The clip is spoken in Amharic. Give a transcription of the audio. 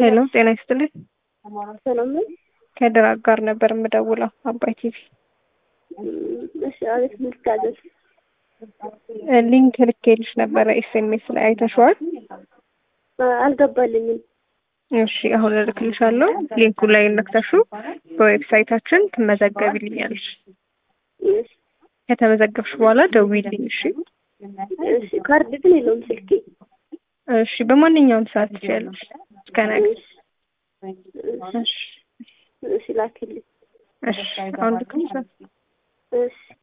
ሄሎ ጤና ይስጥልኝ። ሰላም ነው? ከድር አጋር ነበር የምደውለው አባይ ቲቪ። እሺ፣ አቤት ልታዘዝ? ሊንክ ልኬልሽ ነበረ ኤስኤምኤስ ላይ አይተሽዋል? አልገባልኝም። እሺ አሁን እልክልሻለሁ። ሊንኩ ላይ ነክተሹ በዌብሳይታችን ትመዘገቢልኛለሽ። እሺ፣ ከተመዘገብሽ በኋላ ደውዪልኝ። እሺ እሺ። ካርድ ግን የለውም ስልኬ። እሺ በማንኛውም ሰዓት ትችያለሽ እስከ ነገ። እሺ፣ እሺ እሺ፣ ላክልኝ። እሺ አሁን ልክልሻለሁ። እሺ